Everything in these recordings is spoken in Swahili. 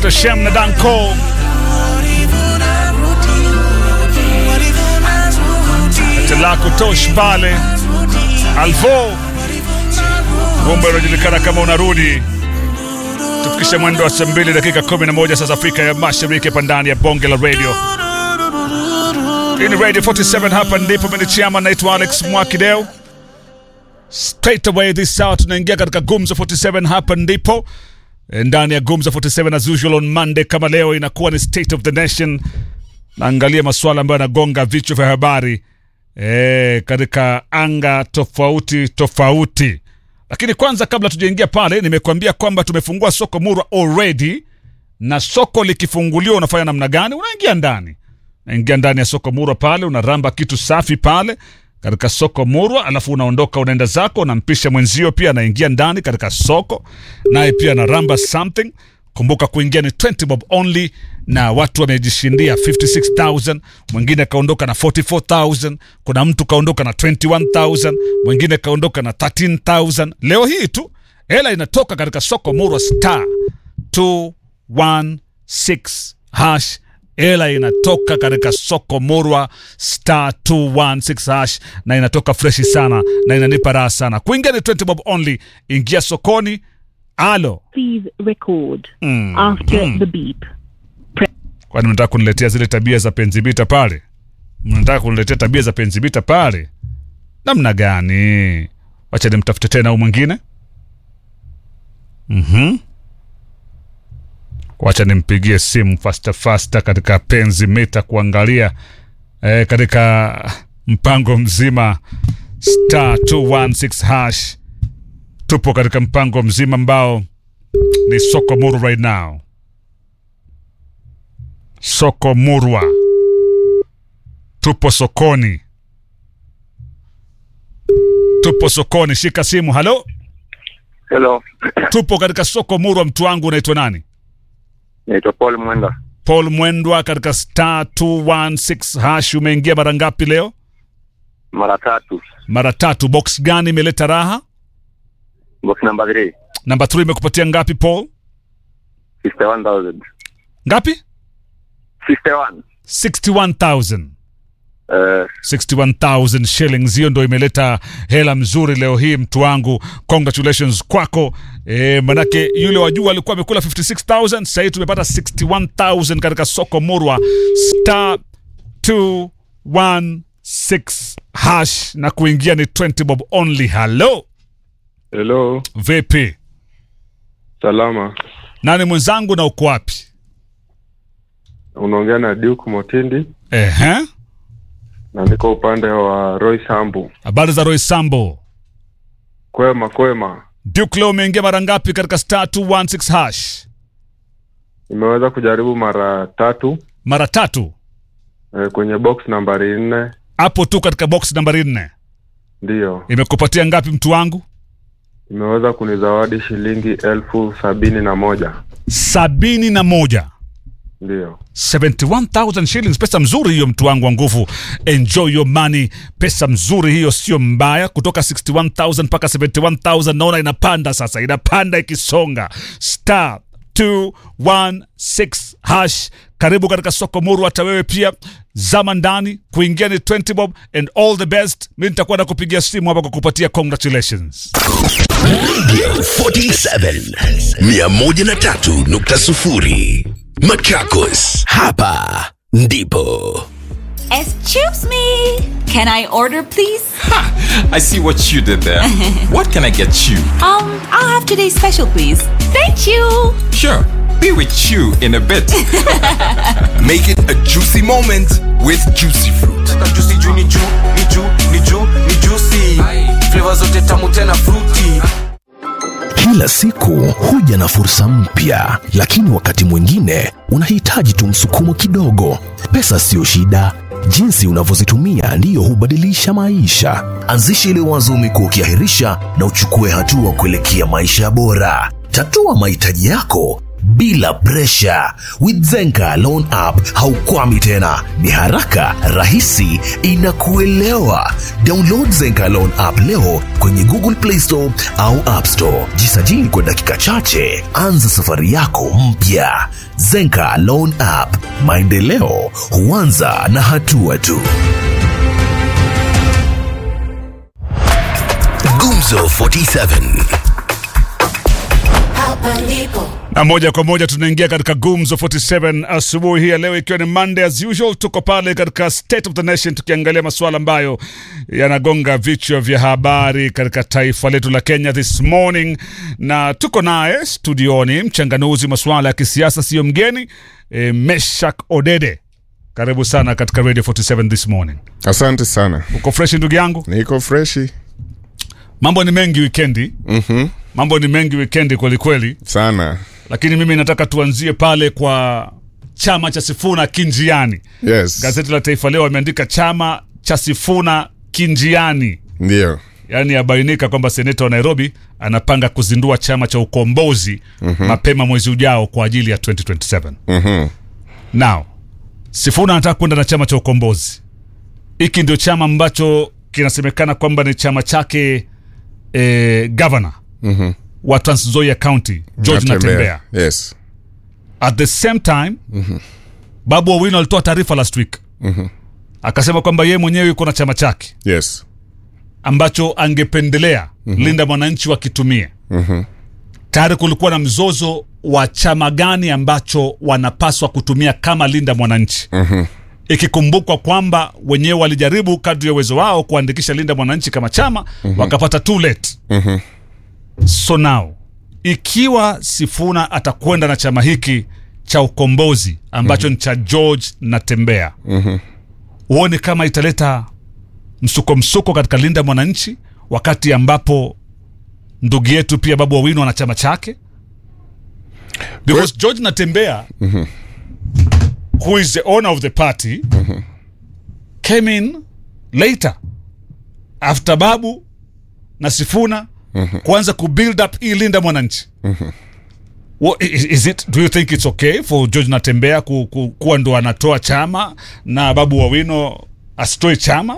anaitwa Shem na Danko. Telako Tosh pale Alvo wimbo unajulikana kama unarudi. Tufikishe mwendo wa saa mbili dakika 11 sasa Afrika ya Mashariki, hapa ndani ya bonge la radio. Hii ni Radio 47, hapa ndipo menichiama. Naitwa Alex Mwakideo. Straight away this hour tunaingia katika Gumzo 47, hapa ndipo ndani ya Gumzo 47 as usual on Monday kama leo inakuwa ni State of the Nation. Naangalia masuala ambayo yanagonga vichwa vya habari e, katika anga tofauti tofauti. Lakini kwanza kabla tujaingia pale, nimekuambia kwamba tumefungua soko Murwa already, na soko likifunguliwa unafanya namna gani? Unaingia ndani, unaingia ndani ya soko Murwa pale, unaramba kitu safi pale katika soko Murwa, alafu unaondoka unaenda zako, unampisha mwenzio pia anaingia ndani katika soko, naye pia anaramba something. Kumbuka kuingia ni 20 bob only, na watu wamejishindia 56000 mwingine kaondoka na 44000 kuna mtu kaondoka na 21000 mwingine kaondoka na 13000 leo hii tu hela inatoka katika soko Murwa star 216 hash hela inatoka katika soko Murwa star 216 hash na inatoka freshi sana na inanipa raha sana. Kuingia ni 20 bob only. Ingia sokoni. Alo, Please record Mm, after mm. the beep. kwani mnataka kuniletea zile tabia za penzibita pale? Mnataka kuniletea tabia za penzibita pale? Namna gani? Wacha nimtafute tena huyu mwingine. Mhm. Wacha nimpigie simu fasta fasta katika penzi mita kuangalia eh, katika mpango mzima star 216 hash. Tupo katika mpango mzima ambao ni soko muru right now. Soko Murwa, tupo sokoni, tupo sokoni. Shika simu. Halo, Hello, tupo katika soko Murwa. Mtu wangu unaitwa nani? naitwa Paul Mwenda. Paul Mwendwa katika star 216 hash. Umeingia mara ngapi leo? Mara tatu. Mara tatu. Box gani imeleta raha? Box number 3. Namba 3 imekupatia ngapi Paul? 51,000. Ngapi? 51. 61000 Eh, 61000 shillings. Hiyo ndo imeleta hela mzuri leo hii, mtu wangu, congratulations kwako. E, manake yule wajua alikuwa amekula 56000 sasa hivi tumepata 61000 katika soko Murwa star 216 hash na kuingia ni 20 bob only. Hello, Hello, vipi? salama. Nani mwenzangu na uko wapi? Unaongea na Duke Motindi Ehe, na niko upande wa Roy Sambu. habari za Roy Sambo. Kwema kwema, Duke, leo umeingia mara ngapi katika star 216 hash? nimeweza kujaribu mara tatu Mara tatu eh, kwenye box nambari nne. hapo tu katika box nambari nne. Ndiyo, Imekupatia ngapi mtu wangu? imeweza kunizawadi shilingi elfu sabini na moja. sabini na moja Ndiyo, 71000 shillings, pesa mzuri hiyo, mtu wangu wa nguvu. Enjoy your money, pesa mzuri hiyo, sio mbaya. Kutoka 61000 mpaka 71000 naona inapanda sasa, inapanda ikisonga. Star 216 hash. Karibu katika soko Muru, hata wewe pia zama ndani. Kuingia ni 20 bob and all the best. Mi nitakuwa na kupigia simu hapa kwa kupatia congratulations. Radio 47 103.0 Machakos, hapa ndipo Excuse me. Can I order, please? I see what you did there. what can I get you? Um, I'll have today's special, please. Thank you. Sure, be with you in a bit. Make it a juicy moment with juicy fruit. juicy juu ni juu ni juu ni juu ni juicy flavor zote tamu tena fruity Kila siku huja na fursa mpya, lakini wakati mwingine unahitaji tu msukumo kidogo. Pesa siyo shida, jinsi unavyozitumia ndiyo hubadilisha maisha. Anzisha ile wazo umekuwa ukiahirisha na uchukue hatua kuelekea maisha bora. Tatua mahitaji yako bila presha. With Zenka Loan App haukwami tena, ni haraka, rahisi, inakuelewa. Download Zenka Loan App leo kwenye Google Play Store au App Store. Jisajili kwa dakika chache, anza safari yako mpya. Zenka Loan App, maendeleo huanza na hatua tu. Gumzo 47 na moja kwa moja tunaingia katika gumzo 47 asubuhi hii ya leo ikiwa ni monday as usual tuko pale katika state of the nation tukiangalia masuala ambayo yanagonga vichwa vya habari katika taifa letu la kenya this morning na tuko naye studioni mchanganuzi masuala ya kisiasa siyo mgeni e, meshak odede karibu sana katika radio 47 this morning Asante sana, uko freshi ndugu yangu niko freshi mambo ni mengi wikendi mm-hmm. mambo ni mengi wikendi kwelikweli sana. lakini mimi nataka tuanzie pale kwa chama cha Sifuna Kinjiani. Yes, Gazeti la Taifa Leo wameandika chama cha Sifuna Kinjiani, ndio yaani yabainika kwamba seneta wa Nairobi anapanga kuzindua chama cha ukombozi mm-hmm. mapema mwezi ujao kwa ajili ya 2027. Mhm. Now Sifuna anataka kwenda na chama cha ukombozi. Hiki ndio chama ambacho kinasemekana kwamba ni chama chake eh, governor Mhm. wa Trans Nzoia County George Natembea. Yes. at the same time mm-hmm. babu owino alitoa taarifa last week mm-hmm. akasema kwamba yeye mwenyewe yuko na chama chake Yes. ambacho angependelea mm-hmm. linda mwananchi wakitumie Mhm. tayari kulikuwa na mzozo wa chama gani ambacho wanapaswa kutumia kama linda mwananchi Mhm. ikikumbukwa kwamba wenyewe walijaribu kadri ya uwezo wao kuandikisha linda mwananchi kama chama mm-hmm. wakapata too late Mhm. so now ikiwa sifuna atakwenda na chama hiki cha ukombozi ambacho mm-hmm. ni cha george natembea Mhm. huoni kama italeta msuko msuko katika linda mwananchi wakati ambapo ndugu yetu pia babu wawino ana chama chake because george natembea Mhm. who is the owner of the party came in later after babu na sifuna kuanza kubuild up hii linda mwananchi What, is, is it, do you think it's okay for george natembea ku, ku, kuwa ndo anatoa chama na babu wawino asitoe chama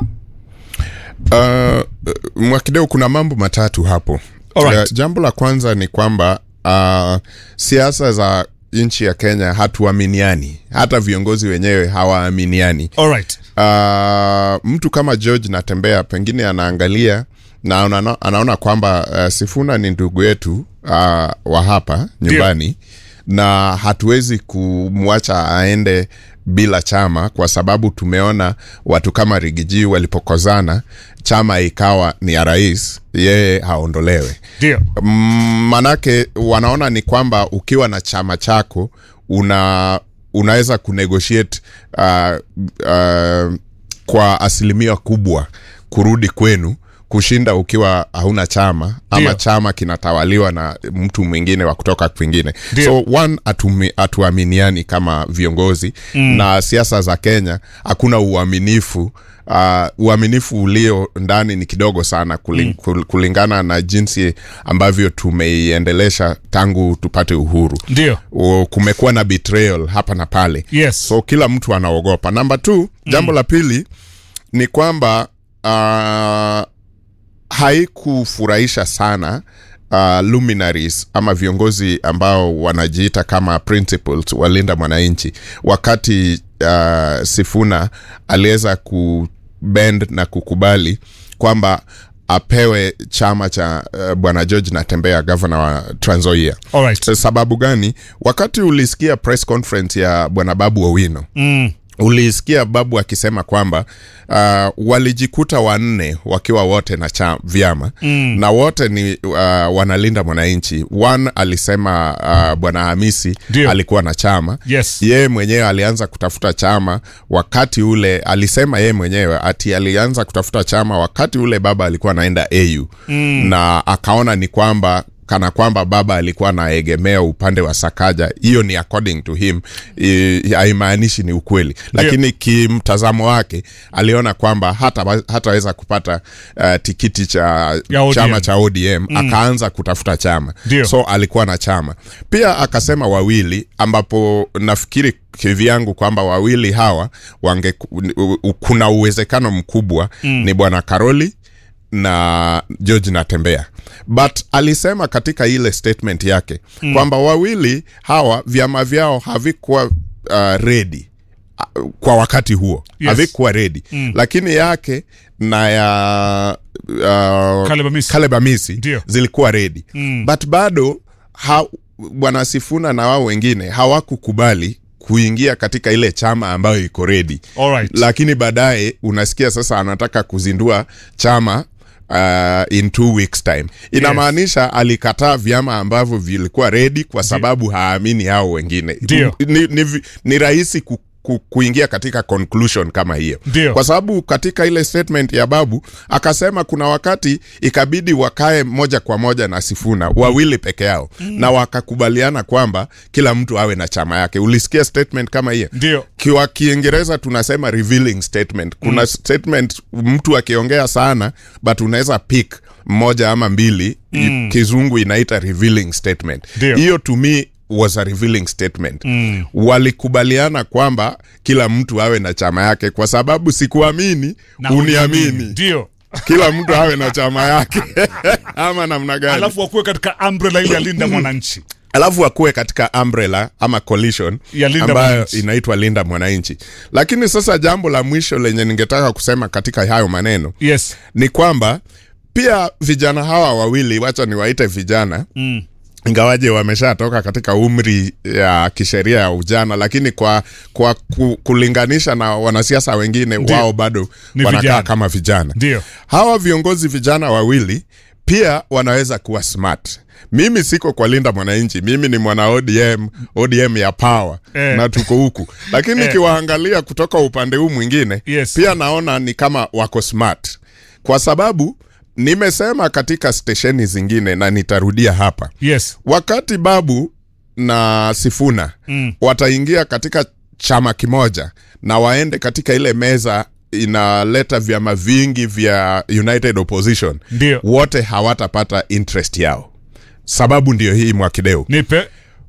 Uh, Mwakideu, kuna mambo matatu hapo. Alright. Uh, jambo la kwanza ni kwamba uh, siasa za nchi ya Kenya hatuaminiani, hata viongozi wenyewe hawaaminiani. Alright. Uh, mtu kama George Natembea pengine anaangalia na anaona, anaona kwamba uh, Sifuna ni ndugu yetu uh, wa hapa nyumbani na hatuwezi kumwacha aende bila chama kwa sababu tumeona watu kama Rigiji walipokozana chama ikawa ni ya rais, yeye haondolewe. ndio Mm, manake wanaona ni kwamba ukiwa na chama chako una unaweza kunegotiate uh, uh, kwa asilimia kubwa kurudi kwenu kushinda ukiwa hauna chama ama Ndio. chama kinatawaliwa na mtu mwingine wa kutoka kwingine Ndio. so one atumi- hatuaminiani kama viongozi mm. na siasa za kenya hakuna uaminifu uh, uaminifu ulio ndani ni kidogo sana kuling, mm. kulingana na jinsi ambavyo tumeiendelesha tangu tupate uhuru ndio O, kumekuwa na betrayal hapa na pale yes so kila mtu anaogopa namba t jambo la pili ni kwamba uh, haikufurahisha sana uh, luminaries ama viongozi ambao wanajiita kama principles walinda mwananchi wakati uh, sifuna aliweza kubend na kukubali kwamba apewe chama cha uh, bwana george natembea gavana wa transoia Alright. sababu gani wakati ulisikia press conference ya bwana babu owino mm. ulisikia babu akisema kwamba uh, walijikuta wanne wakiwa wote na cha vyama mm. na wote ni uh, wanalinda mwananchi one alisema uh, bwana hamisi Ndio. alikuwa na chama Yes. yeye mwenyewe alianza kutafuta chama wakati ule alisema yeye mwenyewe ati alianza kutafuta chama wakati ule baba alikuwa anaenda au mm. na akaona ni kwamba kana kwamba baba alikuwa anaegemea upande wa Sakaja. Hiyo ni according to him, i- haimaanishi ni ukweli, lakini kimtazamo wake aliona kwamba hata hataweza kupata uh, tikiti cha Ya ODM. chama cha ODM mm. akaanza kutafuta chama Ndio. so alikuwa na chama pia. Akasema wawili, ambapo nafikiri kivyangu kwamba wawili hawa wange, u- u- kuna uwezekano mkubwa mm. ni bwana Karoli na George Natembea, but alisema katika ile statement yake mm. kwamba wawili hawa vyama vyao havikuwa uh, ready uh, kwa wakati huo Yes. havikuwa ready mm. lakini yake na ya uh, Caleb Amisi. Caleb Amisi Ndio. zilikuwa ready Mm. but bado ha, bwana Sifuna na wao wengine hawakukubali kuingia katika ile chama ambayo iko ready Alright. lakini baadaye unasikia sasa anataka kuzindua chama uh, in two weeks time inamaanisha alikataa vyama ambavyo vilikuwa ready kwa sababu haamini hao wengine Ndio. ni, ni, ni, ni rahisi ku, ku, kuingia katika conclusion kama hiyo Ndio. kwa sababu katika ile statement ya babu akasema kuna wakati ikabidi wakae moja kwa moja na Sifuna wawili peke yao mm. na wakakubaliana kwamba kila mtu awe na chama yake. Ulisikia statement kama hiyo? Ndio. Kwa Kiingereza tunasema revealing statement. Kuna mm. statement mtu akiongea sana but unaweza pick mmoja ama mbili mm. Kizungu inaita revealing statement. Ndio. Hiyo to me was a revealing statement Mm. walikubaliana kwamba kila mtu awe na chama yake kwa sababu sikuamini Na uniamini Ndio. kila mtu awe na chama yake ama namna gani Alafu wakuwe katika umbrella ile ya Linda Mwananchi. alafu akuwe katika umbrella ama coalition Ya Linda ambayo Mwananchi. inaitwa linda mwananchi lakini sasa jambo la mwisho lenye ningetaka kusema katika hayo maneno Yes. ni kwamba pia vijana hawa wawili wacha niwaite vijana Mm. ingawaje wameshatoka katika umri ya kisheria ya ujana lakini kwa kwa ku, kulinganisha na wanasiasa wengine Ndio. wao bado Ni wanakaa vijana. kama vijana Ndio. hawa viongozi vijana wawili pia wanaweza kuwa smart mimi siko kwa linda mwananchi mimi ni mwana odm odm ya power Eh. na tuko huku lakini Eh. nikiwaangalia kutoka upande huu mwingine Yes. pia naona ni kama wako smart kwa sababu nimesema katika stesheni zingine na nitarudia hapa Yes. wakati babu na sifuna Mm. wataingia katika chama kimoja na waende katika ile meza inaleta vyama vingi vya united opposition Ndio. wote hawatapata interest yao sababu ndio hii mwakideu Nipe.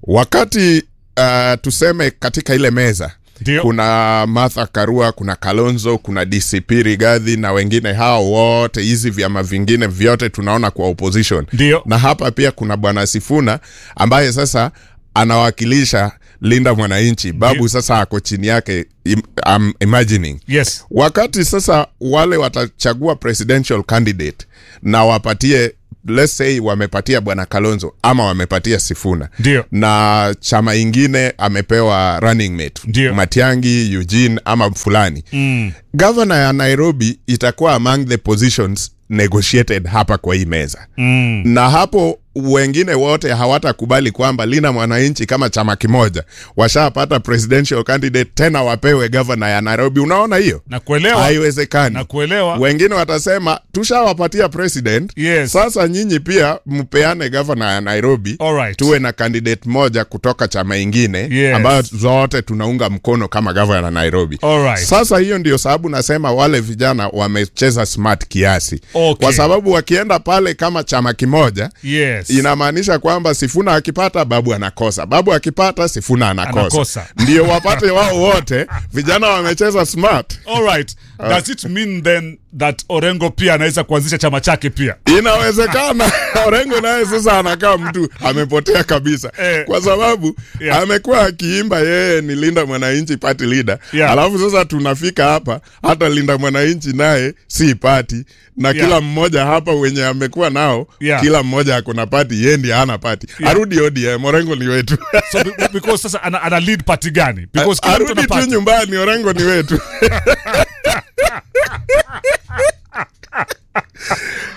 wakati uh, tuseme katika ile meza Ndio. kuna Martha Karua, kuna Kalonzo, kuna DCP Rigathi na wengine hao wote, hizi vyama vingine vyote tunaona kwa opposition. Ndio. Na hapa pia kuna bwana Sifuna ambaye sasa anawakilisha Linda Mwananchi. Babu Ndio. sasa ako chini yake, im, I'm imagining Yes. wakati sasa wale watachagua presidential candidate na wapatie let's say wamepatia bwana Kalonzo ama wamepatia Sifuna Ndio. na chama ingine amepewa running mate Ndio. Matiangi, Eugene ama fulani Mm. gavana ya Nairobi itakuwa among the positions negotiated hapa kwa hii meza Mm. na hapo wengine wote hawatakubali kwamba Linda Mwananchi kama chama kimoja washapata presidential candidate tena wapewe gavana ya Nairobi. Unaona hiyo Na kuelewa. haiwezekani. Na kuelewa. Wengine watasema tushawapatia president, Yes. sasa nyinyi pia mpeane gavana ya Nairobi Alright. tuwe na candidate moja kutoka chama ingine Yes. ambayo zote tunaunga mkono kama gavana Nairobi. Alright. Sasa hiyo ndio sababu nasema wale vijana wamecheza smart kiasi, Okay. kwa sababu wakienda pale kama chama kimoja Yes. inamaanisha kwamba Sifuna akipata babu anakosa, babu akipata Sifuna anakosa, Anakosa. ndio wapate wao wote. Vijana wamecheza smart. All right. Does it mean then that Orengo pia anaweza kuanzisha chama chake pia? Inawezekana Orengo naye sasa anakaa mtu amepotea kabisa Eh. kwa sababu Yeah. amekuwa akiimba yeye ni Linda Mwananchi party leader Yeah. alafu sasa tunafika hapa hata Linda Mwananchi naye si party na Yeah. kila mmoja hapa wenye amekuwa nao Yeah. kila mmoja ako na party, yeye ndiye hana party. Yeah. Arudi ODM, Orengo ni wetu. So be- because sasa ana, ana lead party gani? Because kila mtu arudi ana tu party. nyumbani, Orengo ni wetu.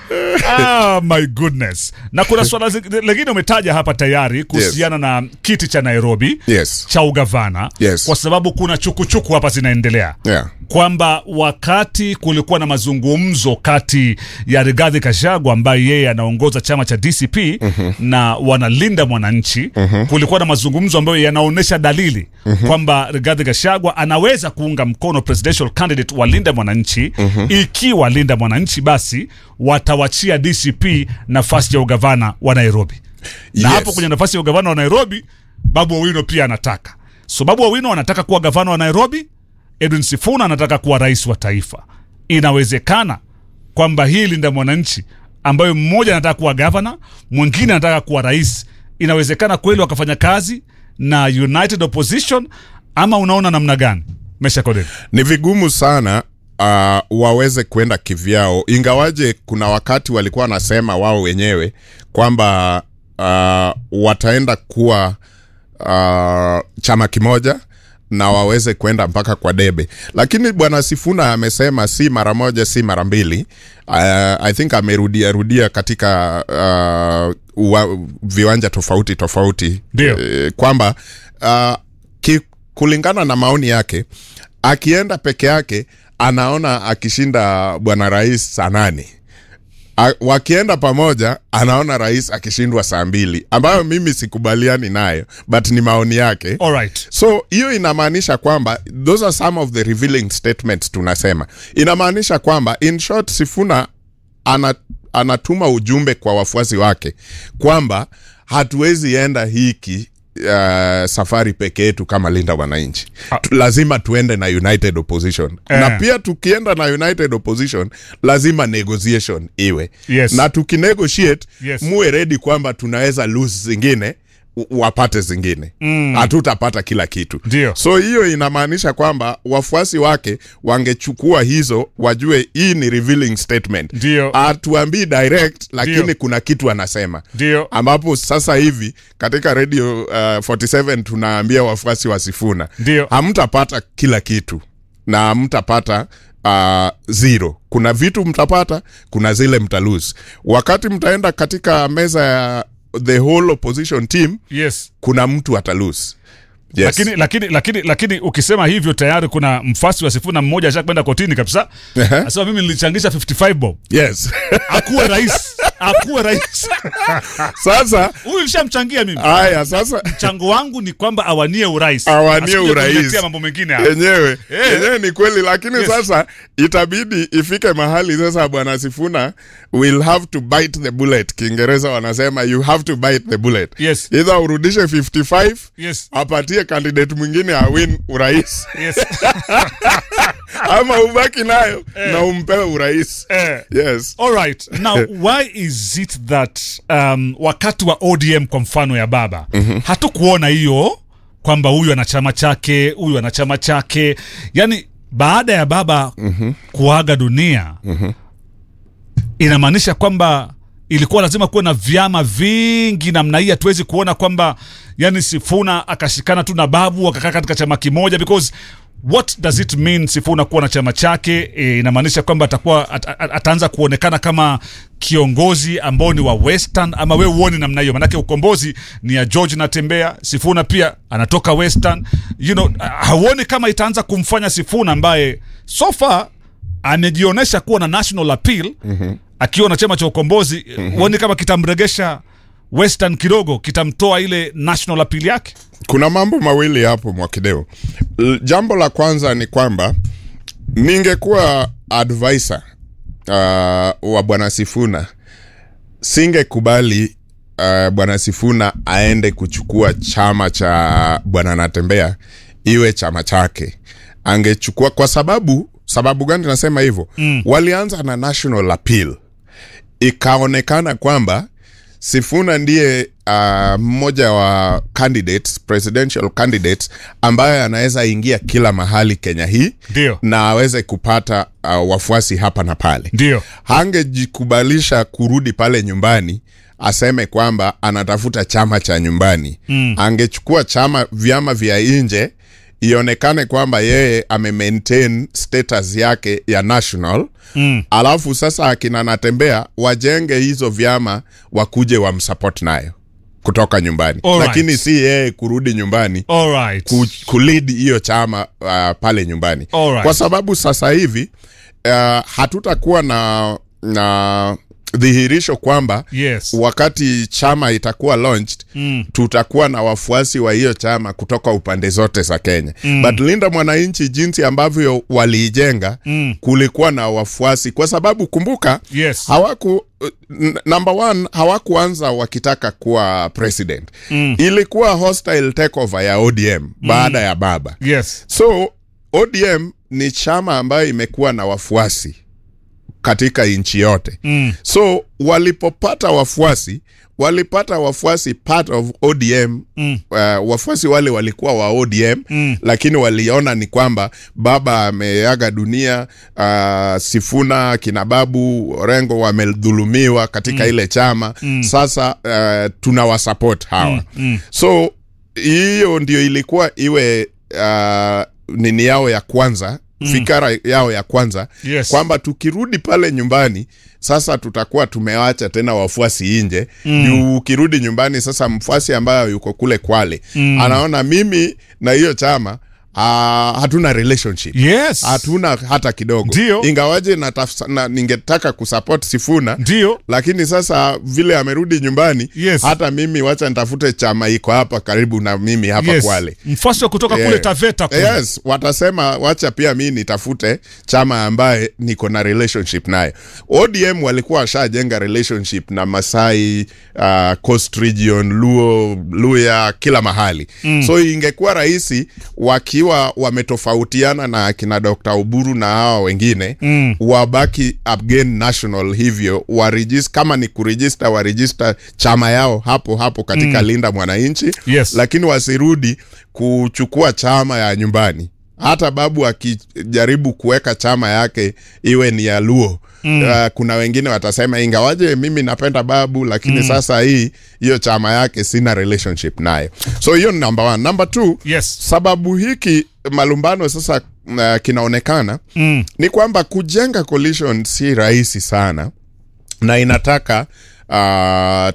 ah, my goodness na kuna swala zi- lingine umetaja hapa tayari kuhusiana na kiti cha nairobi Yes. cha ugavana Yes. kwa sababu kuna chukuchuku hapa zinaendelea Yeah. kwamba wakati kulikuwa na mazungumzo kati ya Rigathi Gachagua ambaye yeye anaongoza chama cha DCP na wanalinda mwananchi, kulikuwa na mazungumzo ambayo yanaonyesha dalili kwamba Rigathi Gachagua anaweza kuunga mkono presidential candidate wa linda mwananchi ikiwa linda mwananchi basi watawachia DCP nafasi ya ugavana wa Nairobi na Yes. hapo kwenye nafasi ya ugavana wa Nairobi Babu Owino pia anataka. So Babu Owino anataka kuwa gavana wa Nairobi, Edwin Sifuna anataka kuwa rais wa taifa. Inawezekana kwamba hii linda mwananchi ambayo mmoja anataka kuwa gavana, mwingine anataka kuwa rais, inawezekana kweli wakafanya kazi na United Opposition, ama unaona namna gani? Mesha Kodeni. ni vigumu sana uh, waweze kwenda kivyao ingawaje kuna wakati walikuwa wanasema wao wenyewe kwamba uh, wataenda kuwa uh, chama kimoja na waweze kwenda mpaka kwa debe lakini bwana sifuna amesema si mara moja si mara mbili uh, i think amerudia rudia katika uh, uwa, viwanja tofauti tofauti Ndio. eh, kwamba uh, ki, kulingana na maoni yake akienda peke yake anaona akishinda bwana rais saa nane A- wakienda pamoja anaona rais akishindwa saa mbili ambayo mimi sikubaliani nayo but ni maoni yake Alright. so hiyo inamaanisha kwamba those are some of the revealing statements tunasema inamaanisha kwamba in short sifuna ana, anatuma ujumbe kwa wafuasi wake kwamba hatuwezi enda hiki uh, safari peke yetu kama linda wananchi Ah. Tu- lazima tuende na united opposition Eh. na pia tukienda na united opposition lazima negotiation iwe Yes. na tukinegotiate Yes. muwe redi kwamba tunaweza lose zingine w- wapate zingine hatutapata kila kitu Ndio. so hiyo inamaanisha kwamba wafuasi wake wangechukua hizo wajue hii ni revealing statement Ndio. atuambii direct lakini Ndio. kuna kitu anasema Ndio. ambapo sasa hivi katika radio uh, 47 tunaambia wafuasi wa Sifuna Ndio. hamtapata kila kitu na hamtapata uh, zero. Kuna vitu mtapata, kuna zile mtalose. Wakati mtaenda katika meza ya the whole opposition team, Yes. kuna mtu atalose. Yes. lakini lakini lakini lakini ukisema hivyo tayari kuna mfasi wa Sifuna mmoja ashakwenda kotini kabisa Ehe. asema mimi nilichangisha 55 bob yes. akuwe rais akuwe rais Sasa huyu nishamchangia mimi haya sasa mchango wangu ni kwamba awanie urais awanie Asije urais kuniletea mambo mengine hapa. yenyewe Eh. yenyewe ni kweli lakini Yes. sasa itabidi ifike mahali sasa bwana sifuna will have to bite the bullet kiingereza wanasema you have to bite the bullet Yes. either urudishe 55 Yes. apatie candidate mwingine awin urais Yes. ama ubaki nayo na umpewe urais Eh. yes All right. Now, why is it that um, wakati wa ODM kwa mfano ya baba mm-hmm. hatukuona hiyo kwamba huyu ana chama chake, huyu ana chama chake, yaani baada ya baba mm-hmm. kuaga dunia mm-hmm. inamaanisha kwamba ilikuwa lazima kuwe na vyama vingi namna hii. Hatuwezi kuona kwamba yani Sifuna akashikana tu na babu akakaa katika chama kimoja because what does it mean Sifuna kuwa na chama chake? E, inamaanisha kwamba atakuwa at, at, ataanza kuonekana kama kiongozi ambao ni wa Western, ama we uone namna hiyo? Manake ukombozi ni ya George Natembea, Sifuna pia anatoka Western, you know, hauoni kama itaanza kumfanya Sifuna ambaye so far amejionyesha kuwa na national appeal mm-hmm. akiwa na chama cha ukombozi mm-hmm. huoni kama kitamregesha western kidogo kitamtoa ile national appeal yake kuna mambo mawili hapo mwakideo L- jambo la kwanza ni kwamba ningekuwa advisor uh, wa bwana sifuna singekubali uh, bwana sifuna aende kuchukua chama cha bwana natembea iwe chama chake angechukua kwa sababu sababu gani nasema hivyo mm. walianza na national appeal ikaonekana kwamba Sifuna ndiye uh, mmoja wa candidates, presidential candidates ambaye anaweza ingia kila mahali Kenya hii Ndio. na aweze kupata uh, wafuasi hapa na pale. Ndio. Hangejikubalisha kurudi pale nyumbani aseme kwamba anatafuta chama cha nyumbani mm. Angechukua chama vyama vya nje ionekane kwamba yeye ame maintain status yake ya national Mm. alafu sasa akina natembea wajenge hizo vyama wakuje wamsupport nayo kutoka nyambani Alright. lakini si yeye kurudi nyumbani Alright. ku, kulid hiyo chama uh, pale nyumbani Alright. kwa sababu sasa hivi uh, hatutakuwa na na dhihirisho kwamba Yes. wakati chama itakuwa launched Mm. tutakuwa na wafuasi wa hiyo chama kutoka upande zote za Kenya mm. but Linda Mwananchi jinsi ambavyo waliijenga Mm. kulikuwa na wafuasi kwa sababu kumbuka Yes. hawaku n- number one hawakuanza wakitaka kuwa president Mm. ilikuwa hostile takeover ya ODM baada ya baba Yes. so ODM ni chama ambayo imekuwa na wafuasi katika nchi yote Mm. so walipopata wafuasi walipata wafuasi part of ODM Mm. uh, wafuasi wale walikuwa wa ODM Mm. lakini waliona ni kwamba baba ameaga dunia uh, Sifuna kina Babu Orengo wamedhulumiwa katika Mm. ile chama Mm. sasa uh, tunawasupport hawa Mm. Mm. so hiyo ndio ilikuwa iwe uh, nini yao ya kwanza Mm. fikara yao ya kwanza Yes. kwamba tukirudi pale nyumbani sasa tutakuwa tumewacha tena wafuasi nje Mm. juu ukirudi nyumbani sasa mfuasi ambayo yuko kule Kwale Mm. anaona mimi na hiyo chama Uh, hatuna relationship Yes. hatuna hata kidogo Ndio. ingawaje nataf- na, ningetaka kusupport Sifuna ndio lakini sasa vile amerudi nyumbani Yes. hata mimi wacha nitafute chama iko hapa karibu na mimi hapa yes. Kwale mfuasi wa kutoka Yeah. kule Taveta kule. yes watasema wacha pia mi nitafute chama ambaye niko na relationship naye odm walikuwa washajenga relationship na masai uh, coast region luo luya kila mahali Mm. so ingekuwa rahisi wakiwa wametofautiana na akina dr uburu na hawa wengine Mm. wabaki again national hivyo waregis, kama ni kurejista warejista chama yao hapo hapo katika Mm. linda mwananchi Yes. lakini wasirudi kuchukua chama ya nyumbani hata babu akijaribu kuweka chama yake iwe ni ya luo Mm. uh, kuna wengine watasema ingawaje mimi napenda babu lakini Mm. sasa hii hiyo chama yake sina relationship naye so hiyo ni number one number two yes. sababu hiki malumbano sasa uh, kinaonekana Mm. ni kwamba kujenga coalition si rahisi sana na inataka uh,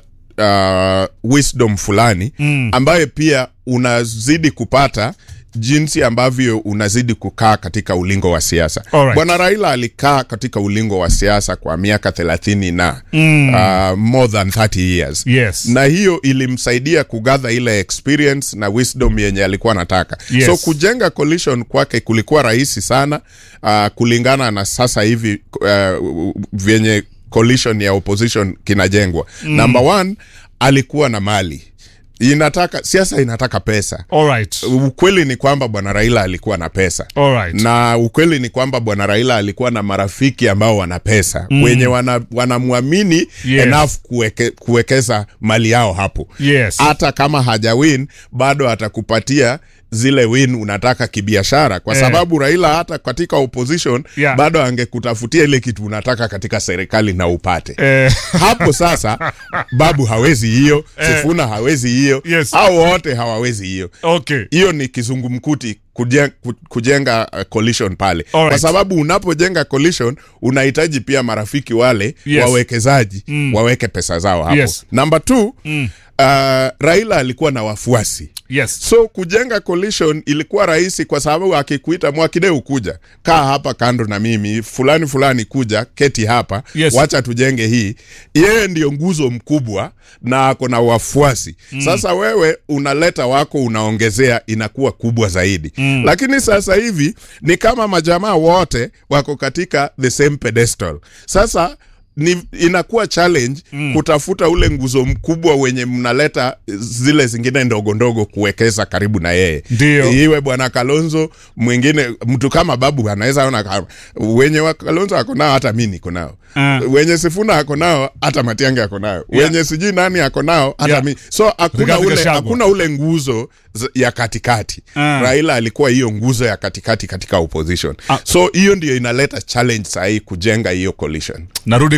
uh, wisdom fulani Mm. ambayo pia unazidi kupata jinsi ambavyo unazidi kukaa katika ulingo wa siasa Alright. bwana raila alikaa katika ulingo wa siasa kwa miaka thelathini na Mm. uh, more than 30 years Yes. na hiyo ilimsaidia kugather ile experience na wisdom yenye alikuwa anataka Yes. so kujenga coalition kwake kulikuwa rahisi sana uh, kulingana na sasa hivi uh, vyenye coalition ya opposition kinajengwa Mm. number one alikuwa na mali inataka siasa inataka pesa Alright. ukweli ni kwamba bwana raila alikuwa na pesa Alright. na ukweli ni kwamba bwana raila alikuwa na marafiki ambao wana pesa Mm. wenye wana- wanamwamini Yes. enough kuweke, kuwekeza mali yao hapo Yes. hata kama hajawin bado atakupatia zile win unataka kibiashara kwa Eh. sababu raila hata katika opposition Yeah. bado angekutafutia ile kitu unataka katika serikali na upate Eh. hapo sasa babu hawezi hiyo Eh. sifuna hawezi hiyo Yes. au wote hawawezi hiyo Okay. hiyo ni kizungumkuti kujenga, kujenga uh, coalition pale Alright. kwa sababu unapojenga coalition unahitaji pia marafiki wale Yes. wawekezaji Mm. waweke pesa zao hapo Yes. number two Mm. uh, raila alikuwa na wafuasi Yes. so kujenga coalition ilikuwa rahisi kwa sababu akikuita mwakideu kuja kaa hapa kando na mimi fulani fulani kuja keti hapa Yes. wacha tujenge hii yeye ndio nguzo mkubwa na ako na wafuasi Mm. sasa wewe unaleta wako unaongezea inakuwa kubwa zaidi Mm. lakini sasa hivi ni kama majamaa wote wako katika the same pedestal sasa ni inakuwa challenge Mm. kutafuta ule nguzo mkubwa wenye mnaleta zile zingine ndogo ndogo kuwekeza karibu na yeye Ndio. iwe bwana kalonzo mwingine mtu kama babu anaweza ona kama wenye wa kalonzo ako nao hata mi niko nao Ah. wenye sifuna ako nao hata matiange ako nao Yeah. wenye sijui nani ako nao hata Yeah. mi so hakuna Rigathi ule, Gachagua. hakuna ule nguzo z- ya katikati Ah. raila alikuwa hiyo nguzo ya katikati katika opposition Ah. so hiyo ndio inaleta challenge sahii kujenga hiyo coalition narudi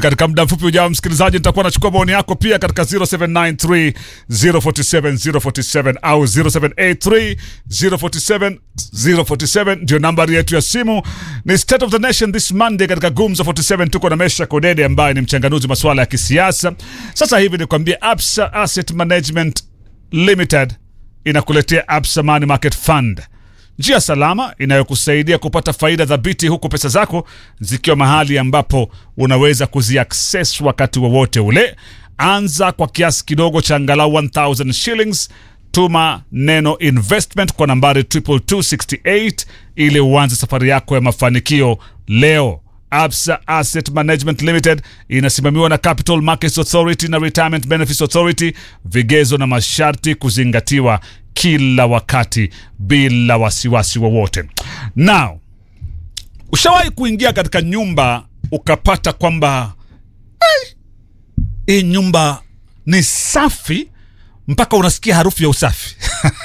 katika muda mfupi ujao, msikilizaji, nitakuwa nachukua maoni yako pia katika 0793 047 047 au 0783 047 047 ndio nambari yetu ya simu. Ni State of the Nation this Monday katika Gumzo 47. Tuko na Mesha Kodede ambaye ni mchanganuzi masuala ya kisiasa. Sasa hivi nikwambie, Absa Asset Management Limited inakuletea Absa Money Market Fund, njia salama inayokusaidia kupata faida thabiti huku pesa zako zikiwa mahali ambapo unaweza kuziaccess wakati wowote ule. Anza kwa kiasi kidogo cha angalau 1000 shillings. Tuma neno investment kwa nambari 22268 ili uanze safari yako ya mafanikio leo. Absa Asset Management Limited inasimamiwa na Capital Markets Authority na Retirement Benefits Authority, vigezo na masharti kuzingatiwa kila wakati bila wasiwasi wowote. Now, ushawahi kuingia katika nyumba ukapata kwamba "Ai, hii nyumba ni safi mpaka unasikia harufu ya usafi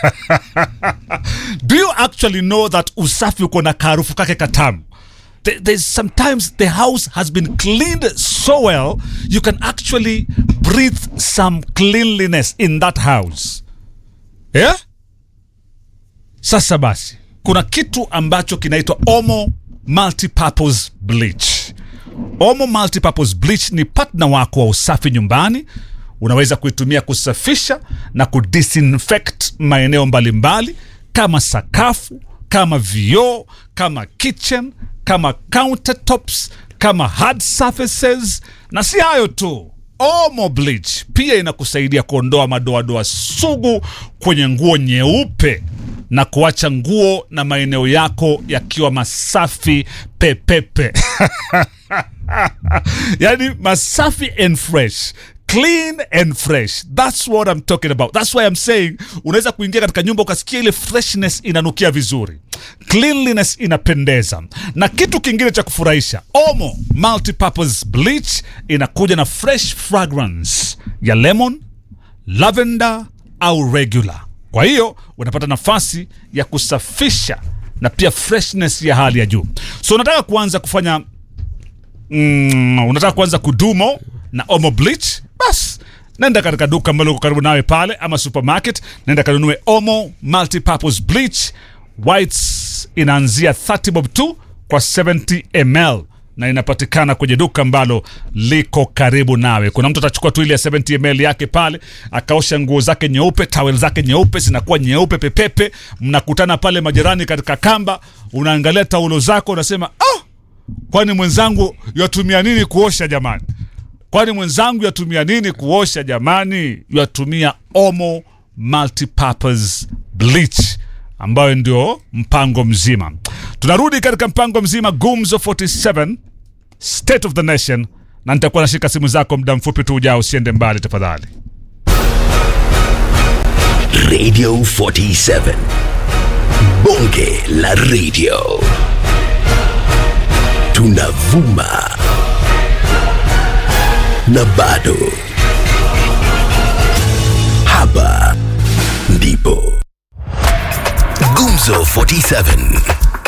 do you actually know that usafi uko na kaharufu kake katamu There- there's sometimes the house has been cleaned so well you can actually breathe some cleanliness in that house yeah? Sasa basi, kuna kitu ambacho kinaitwa Omo Multipurpose Bleach. Omo Multipurpose Bleach ni partner wako wa usafi nyumbani. Unaweza kuitumia kusafisha na kudisinfect maeneo mbalimbali kama sakafu, kama vioo, kama kitchen, kama countertops, kama hard surfaces, na si hayo tu Omo Bleach pia inakusaidia kuondoa madoadoa sugu kwenye nguo nyeupe na kuacha nguo na maeneo yako yakiwa masafi pepepe. yani masafi and fresh clean and fresh that's what i'm talking about that's why i'm saying unaweza kuingia katika nyumba ukasikia ile freshness inanukia vizuri cleanliness inapendeza na kitu kingine cha kufurahisha omo multipurpose bleach inakuja na fresh fragrance ya lemon lavender au regular kwa hiyo unapata nafasi ya kusafisha na pia freshness ya hali ya juu so unataka kuanza kufanya mm, unataka kuanza kudumo na omo bleach bas nenda katika duka ambalo uko karibu nawe pale ama supermarket nenda kanunue omo multipurpose bleach whites inaanzia 30 bob tu kwa 70 ml na inapatikana kwenye duka ambalo liko karibu nawe kuna mtu atachukua tu ile ya 70 ml yake pale akaosha nguo zake nyeupe tawel zake nyeupe zinakuwa nyeupe pepepe mnakutana pale majirani katika kamba unaangalia taulo zako unasema ah, kwani mwenzangu yatumia nini kuosha jamani kwani mwenzangu yatumia nini kuosha jamani yatumia omo multipurpose bleach ambayo ndio mpango mzima tunarudi katika mpango mzima gumzo 47 state of the nation na nitakuwa nashika simu zako muda mfupi tu ujao usiende mbali tafadhali Radio 47. Bonge la radio. Tunavuma. Na bado. Hapa ndipo. Gumzo 47.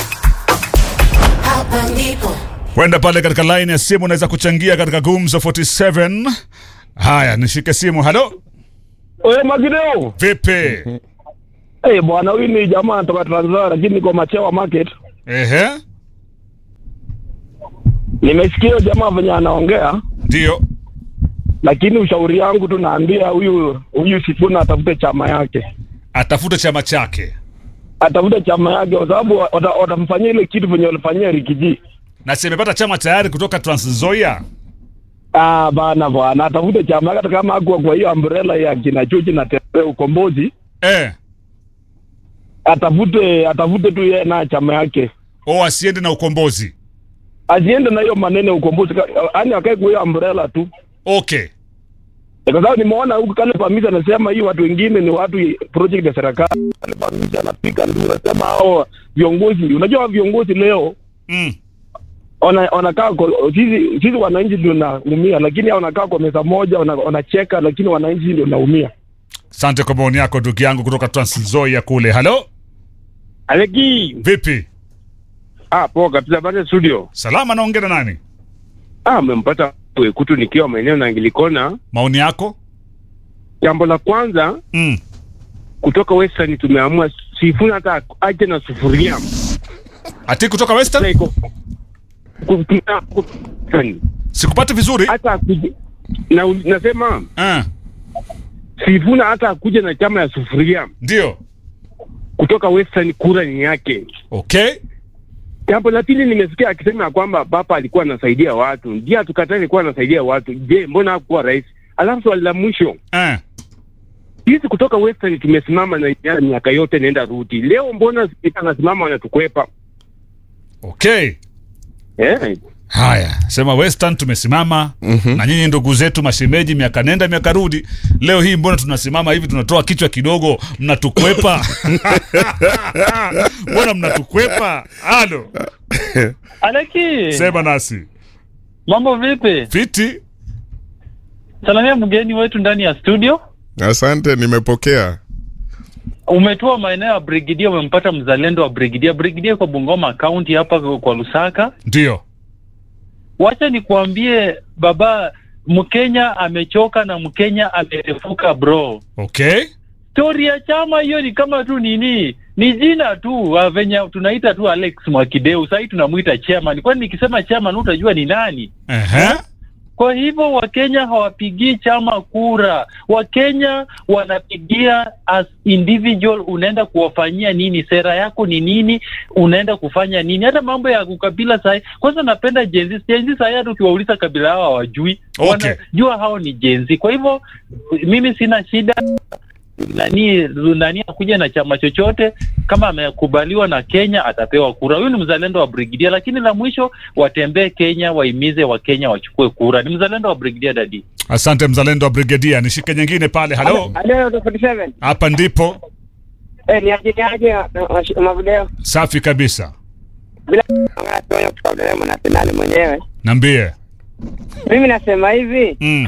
Hapa ndipo. kwenda pale katika line ya simu unaweza kuchangia katika gumzo 47 haya nishike simu halo Oye Magideo. vipi Eh, bwana huyu ni jamaa anatoka Trans Nzoia lakini niko Machewa Market. ehe Nimesikia huyo jamaa venye anaongea ndio lakini ushauri yangu tu naambia huyu huyu Sifuna atafute chama yake. atafute chama chake Atafute chama yake kwa sababu wata- watamfanyia ile kitu venye walifanyia Rikiji. na si amepata chama tayari kutoka Trans Nzoia Ah, bana bwana, atafute chama yake hata kama hakuwa kwa hiyo umbrella ya kina Chuchi na Tembe ukombozi. Eh. Atafute atafute tu yeye na chama yake. o asiende na ukombozi Asiende na hiyo maneno ya ukombozi, yaani akae kwa hiyo umbrella tu. okay kwa sababu nimeona huku kale Pamisa anasema hii watu wengine ni watu project ya serikali. Kale Pamisa anapiga ndio anasema hao viongozi, unajua viongozi leo mm. wana- wanakaa kwa- sisi sisi wananchi ndio naumia, lakini hao wanakaa kwa meza moja wana- wanacheka, lakini wananchi ndio naumia. asante kwa maoni yako ndugu yangu kutoka Trans Nzoia kule halo Aleki. vipi Ah, poa kabisa bado studio. salama naongea na nani Ah, mmempata hapo Ekutu nikiwa maeneo na Angilikona. Maoni yako? Jambo la kwanza mm. kutoka Western tumeamua Sifuna hata aje na sufuria. Ati kutoka Western? Sikupati vizuri. Hata akuje na nasema uh. Sifuna hata akuje na chama ya sufuria. Ndio. Kutoka Western kura ni yake. Okay. Jambo la pili nimesikia akisema ya kwamba baba alikuwa anasaidia watu. Ndiye atukataa alikuwa anasaidia watu. Je, mbona hakuwa rais? Alafu swali la mwisho. Uh. Sisi kutoka Western tumesimama na miaka yote nenda rudi. Leo mbona spika anasimama wanatukwepa? Okay. Yeah. Haya, sema Western tumesimama mm-hmm. na nyinyi ndugu zetu mashemeji, miaka nenda miaka rudi. Leo hii mbona tunasimama hivi, tunatoa kichwa kidogo, mnatukwepa mbona mnatukwepa? Halo Aleki, sema nasi, mambo vipi? fiti. Salamia mgeni wetu ndani ya studio. Asante, nimepokea. Umetua maeneo ya Brigidia, umempata mzalendo wa Brigidia. Brigidia kwa Bungoma County hapa kwa Lusaka. Ndio. Wacha nikuambie baba, Mkenya amechoka na Mkenya amerefuka bro. Okay. Stori ya chama hiyo ni kama tu nini, ni jina tu uh, venye tunaita tu Alex Mwakideu, sahii tunamwita chairman. Kwani nikisema chairman utajua ni nani? uh-huh. Kwa hivyo Wakenya hawapigii chama kura. Wakenya wanapigia as individual, unaenda kuwafanyia nini, sera yako ni nini, unaenda kufanya nini. Hata mambo ya ukabila sahi, kwanza napenda jenzi jenzi sahi, hata ukiwauliza kabila hao hawajui, Okay. wanajua hao ni jenzi. Kwa hivyo mimi sina shida nani nani akuja na chama chochote, kama amekubaliwa na Kenya atapewa kura. Huyu ni mzalendo wa Brigidia, lakini la mwisho watembee Kenya, waimize Wakenya wachukue kura. Ni mzalendo wa Brigidia dadi. Asante mzalendo wa Brigedia. Nishike nyingine pale. Halo, Halo, 47. hapa ndipo Eh, ni aje ni aje mavideo. safi kabisa. Bila kutoa kutoka Dodoma na Senali mwenyewe. Niambie. Mimi nasema hivi, mm.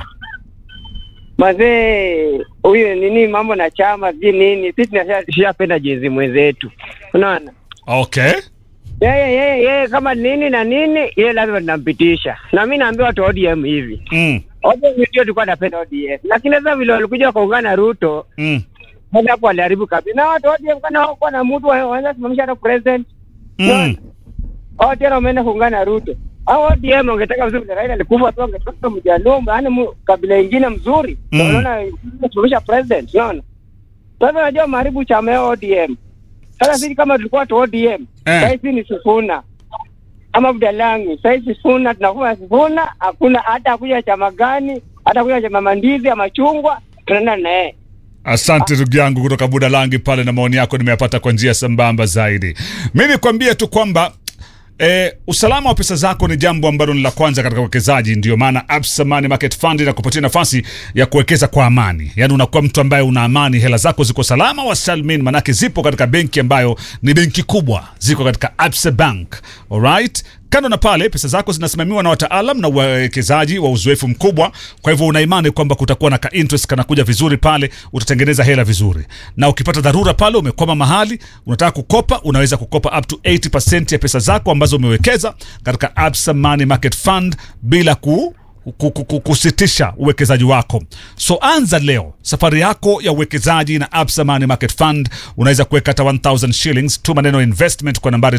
mazee huyu nini mambo na chama sijui nini, sisi tunashapenda jezi mwenzetu. Unaona? Okay. Yeye yeye yeye kama nini na nini, yeye lazima tunampitisha. Na mimi naambia watu wa ODM hivi. Mm. ODM ndio tulikuwa tunapenda ODM. Lakini sasa vile walikuja wakaungana na Ruto, Mm. Sasa hapo waliharibu kabisa. Na watu wote kana hawakuwa na mtu wa- wanaweza simamisha hata president. Mm. Hao tena wameenda kuungana na Ruto. Hao ODM wangetaka vizuri na Raila alikufa tu wangetaka mjaluo yaani mu- kabila ingine mzuri. Mm. Unaona simamisha president, unaona? Sasa unajua maharibu chama ya ODM. Sasa sisi kama tulikuwa tu ODM, Eh. sasa hivi ni Sifuna. Ama Budalangi, sasa hivi Sifuna tunakuwa Sifuna, hakuna hata kuja chama gani, hata kuja chama mandizi ya machungwa, tunaenda na yeye. Asante ndugu yangu kutoka Budalangi pale, na maoni yako nimeyapata kwa njia sambamba zaidi. Mi nikwambie tu kwamba Eh, usalama wa pesa zako ni jambo ambalo ni la kwanza katika uwekezaji. Ndio maana Absa Money Market Fund inakupatia nafasi ya kuwekeza kwa amani, yaani unakuwa mtu ambaye una amani, hela zako ziko salama wa salmin, manake zipo katika benki ambayo ni benki kubwa, ziko katika Absa Bank. Alright? Kando na pale, pesa zako zinasimamiwa na wataalam na wawekezaji wa uzoefu mkubwa. Kwa hivyo una imani kwamba kutakuwa na ka interest kanakuja vizuri pale, utatengeneza hela vizuri, na ukipata dharura pale, umekwama mahali, unataka kukopa, unaweza kukopa up to 80% ya pesa zako ambazo umewekeza katika Absa Money Market Fund bila ku ku- ku- ku- kusitisha uwekezaji wako. So anza leo safari yako ya uwekezaji na Absa Money Market Fund. Unaweza kuweka hata 1000 shillings tu maneno investment kwa nambari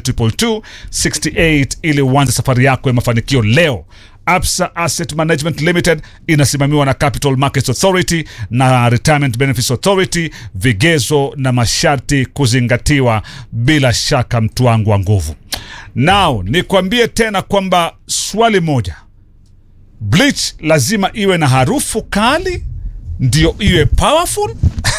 22268 ili uanze safari yako ya mafanikio leo. Absa Asset Management Limited inasimamiwa na Capital Markets Authority na Retirement Benefits Authority, vigezo na masharti kuzingatiwa. Bila shaka, mtu wangu wa nguvu. Now nikwambie tena kwamba swali moja bleach lazima iwe na harufu kali ndio iwe powerful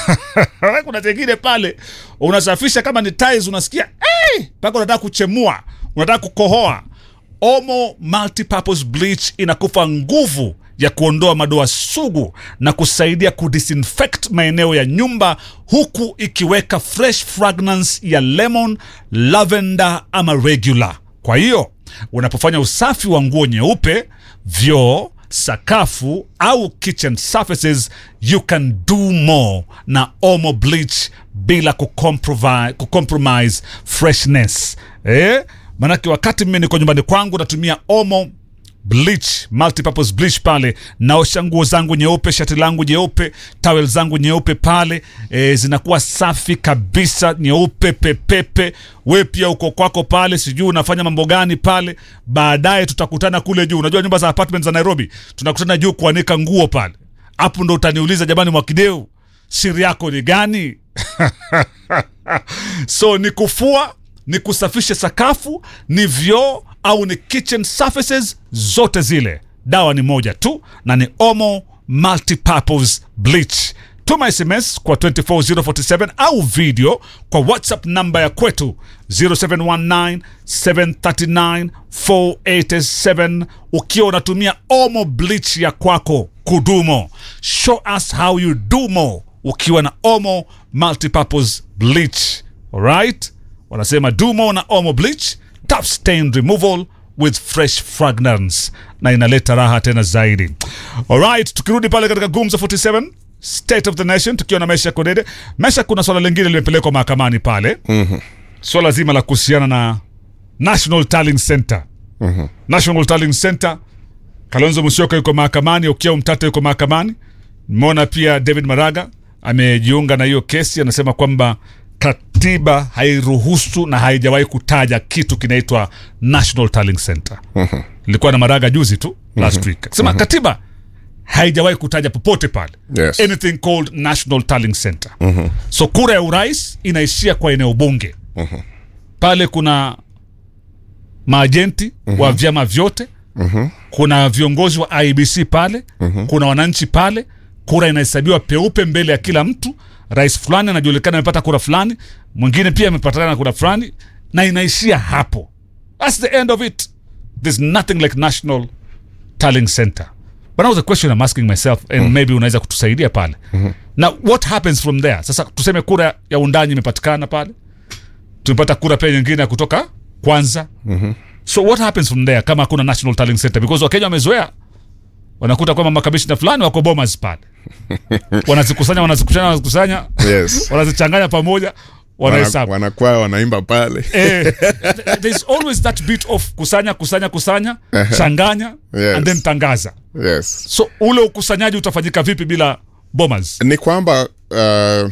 kuna tengine pale unasafisha kama ni tiles unasikia "Eh!" mpaka unataka kuchemua unataka kukohoa omo multipurpose bleach inakupa nguvu ya kuondoa madoa sugu na kusaidia kudisinfect maeneo ya nyumba huku ikiweka fresh fragrance ya lemon lavender ama regular kwa hiyo unapofanya usafi wa nguo nyeupe vyoo sakafu au kitchen surfaces you can do more na omo bleach bila kucomprovi- kucompromise freshness eh? manake wakati mimi niko nyumbani kwangu natumia omo bleach multipurpose bleach pale naosha nguo zangu nyeupe shati langu nyeupe tawel zangu nyeupe pale e, zinakuwa safi kabisa nyeupe pepepe we pia uko kwako pale sijui unafanya mambo gani pale baadaye tutakutana kule juu unajua nyumba za apartment za nairobi tunakutana juu kuanika nguo pale hapo ndo utaniuliza jamani mwakideu siri yako ni gani so ni kufua ni kusafisha sakafu ni vyoo au ni kitchen surfaces zote zile dawa ni moja tu na ni omo multipurpose bleach tuma sms kwa 24047 au video kwa whatsapp namba ya kwetu 0719 739 487 ukiwa unatumia omo bleach ya kwako kudumo show us how you do more ukiwa na omo multipurpose bleach alright wanasema dumo na omo bleach top stain removal with fresh fragrance na inaleta raha tena zaidi alright tukirudi pale katika gumzo 47 state of the nation tukiwa na mesha kodede mesha kuna swala lingine limepelekwa mahakamani pale Mhm. swala zima la kuhusiana na national tallying center Mhm. national tallying center kalonzo musyoka yuko mahakamani ukiwa mtata yuko mahakamani nimeona pia david maraga amejiunga na hiyo kesi anasema kwamba katiba hairuhusu na haijawahi kutaja kitu kinaitwa national tallying center Mhm. ilikuwa na maraga juzi tu last Mhm. week akasema Mhm. katiba haijawahi kutaja popote pale Yes. anything called national tallying center Mhm. so kura ya urais inaishia kwa eneo bunge Mhm. pale kuna maajenti wa vyama vyote Mhm. kuna viongozi wa ibc pale Mhm. kuna wananchi pale kura inahesabiwa peupe mbele ya kila mtu rais fulani anajulikana amepata kura fulani mwingine pia amepatikana na kura fulani na inaishia hapo thats the end of it there's nothing like national tallying center but now the question i'm asking myself and maybe unaweza kutusaidia pale na what happens from there sasa tuseme kura ya undanyi imepatikana pale tumepata kura pia nyingine ya kutoka kwanza Mhm. so what happens from there kama hakuna national tallying center because wakenya wamezoea wanakuta kwamba makamishina fulani wako bomas pale wanazikusanya wanazikusanya wanazikusanya Yes. wanazichanganya pamoja Wana- wanahesabu wanakuwa wanaimba pale eh, th- there's always that bit of kusanya kusanya kusanya Ehe. changanya Yes. and then tangaza yes. so ule ukusanyaji utafanyika vipi bila bomas ni kwamba uh,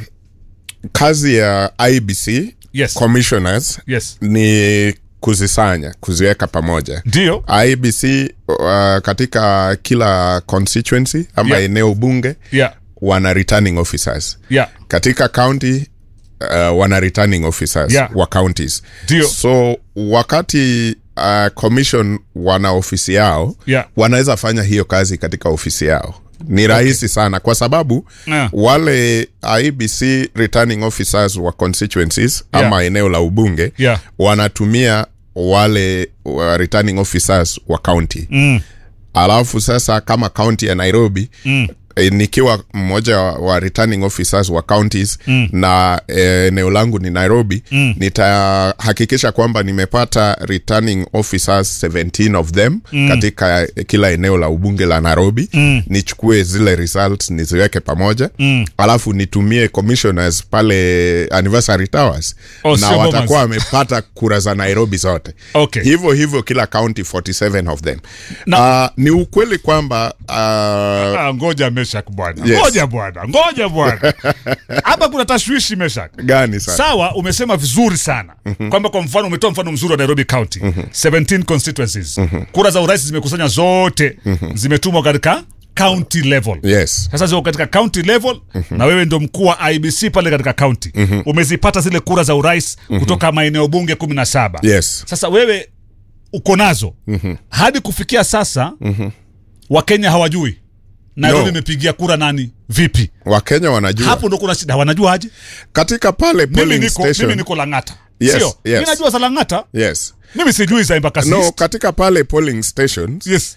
kazi ya ibc Yes. commissioners yes ni kuzisanya kuziweka pamoja ndio ibc uh, katika kila constituency ama Yeah. eneo bunge yeah wana returning officers yeah katika county uh, wana returning officers Yeah. wa counties Ndio. so wakati uh, commission wana ofisi yao Yeah. wanaweza fanya hiyo kazi katika ofisi yao ni rahisi sana kwa sababu Yeah. wale ibc returning officers wa constituencies Yeah. ama eneo la ubunge Yeah. wanatumia wale wa returning officers wa county mm. alafu sasa kama county ya nairobi Mm. e, nikiwa mmoja wa, wa returning officers wa counties Mm. na e, eneo langu ni nairobi Mm. nitahakikisha kwamba nimepata returning officers 17 of them Mm. katika kila eneo la ubunge la nairobi Mm. nichukue zile results niziweke pamoja Mm. alafu nitumie commissioners pale anniversary towers Oh, na sio Bomas. watakuwa wamepata kura za nairobi zote Okay. hivyo hivyo kila county 47 of them Na- uh, ni ukweli kwamba uh, Ah, ngoja meshak bwana Yes. ngoja bwana ngoja bwana hapa kuna tashwishi meshak gani sana sawa umesema vizuri sana mm-hmm. kwamba kwa mfano umetoa mfano mzuri wa nairobi county mm-hmm. 17 constituencies mm-hmm. kura za urais zimekusanya zote mm-hmm. zimetumwa katika county level yes sasa ziko katika county level mm-hmm. na wewe ndo mkuu wa ibc pale katika county mm-hmm. umezipata zile kura za urais mm-hmm. kutoka maeneo bunge kumi na saba yes sasa wewe uko nazo Mhm. hadi kufikia sasa Mhm. wakenya hawajui nairobi No. imepigia kura nani vipi wakenya wanajua hapo ndo kuna shida wanajua aje katika pale mimi polling niko, station mimi niko langata Yes, sio yes. mi najua za langata yes mimi sijui za embakasi no East. katika pale polling stations yes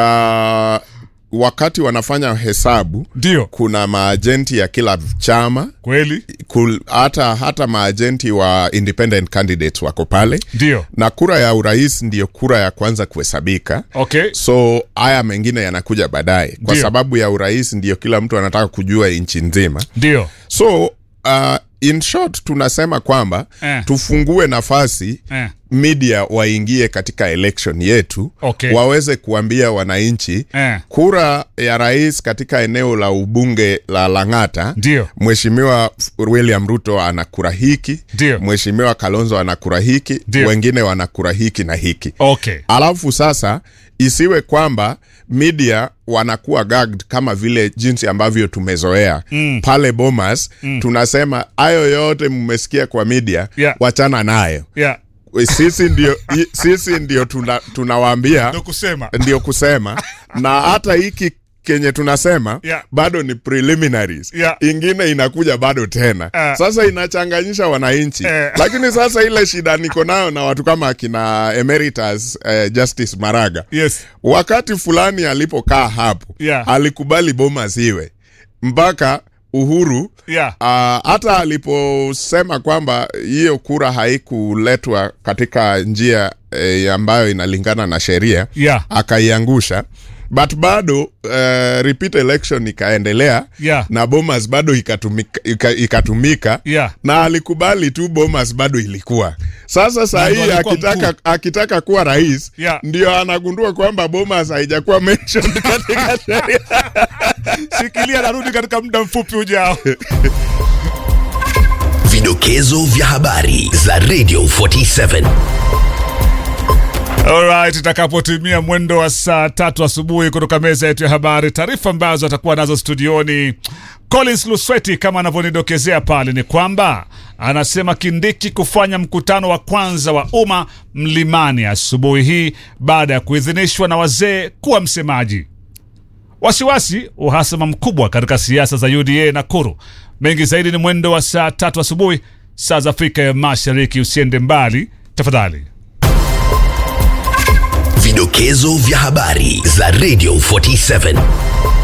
uh, wakati wanafanya hesabu ndio kuna maajenti ya kila chama kweli kul, hata hata maajenti wa independent candidates wako pale ndio na kura ya urais ndiyo kura ya kwanza kuhesabika okay so haya mengine yanakuja baadaye kwa Ndio. sababu ya urais ndiyo kila mtu anataka kujua nchi nzima ndio so uh, in short tunasema kwamba Eh. tufungue nafasi eh. media waingie katika election yetu Okay. waweze kuambia wananchi Eh. kura ya rais katika eneo la ubunge la Lang'ata, Ndio. Mheshimiwa William Ruto ana kura hiki, Ndio. Mheshimiwa Kalonzo ana kura hiki, Ndio. wengine wana kura hiki na hiki. Okay. Alafu sasa isiwe kwamba media wanakuwa gagged kama vile jinsi ambavyo tumezoea Mm. pale Bomas Mm. tunasema hayo yote mmesikia kwa media Yeah. wachana nayo Yeah. sisi ndio i- sisi ndio tuna, tunawaambia Ndio kusema. ndio kusema na hata hiki kenye tunasema Yeah. bado ni preliminaries Yeah. ingine inakuja bado tena Ah. sasa inachanganyisha wananchi Eh. lakini sasa ile shida niko nayo na watu kama akina emeritus eh, justice maraga Yes. wakati fulani alipokaa hapo Yeah. alikubali Bomas iwe mpaka Uhuru Yeah. Ah, hata aliposema kwamba hiyo kura haikuletwa katika njia eh, ambayo inalingana na sheria Yeah. akaiangusha but bado uh, repeat election ikaendelea Yeah. na Bomas bado ikatumika, ika, ikatumika Yeah. na alikubali tu Bomas bado ilikuwa sasa saa Na ndo hii alikuwa akitaka, mkuu. akitaka kuwa rais Yeah. ndio anagundua kwamba Bomas haijakuwa mentioned katika sheria Shikilia, narudi katika muda mfupi ujao. Vidokezo vya habari za Radio 47. Alright, itakapotimia mwendo wa saa tatu asubuhi kutoka meza yetu ya habari, taarifa ambazo atakuwa nazo studioni Collins Lusweti kama anavyonidokezea pale ni kwamba anasema Kindiki kufanya mkutano wa kwanza wa umma Mlimani asubuhi hii baada ya kuidhinishwa na wazee kuwa msemaji. Wasiwasi, uhasama mkubwa katika siasa za UDA Nakuru. Mengi zaidi ni mwendo wa saa tatu asubuhi saa za Afrika ya Mashariki. Usiende mbali tafadhali. Vidokezo vya habari za Radio 47.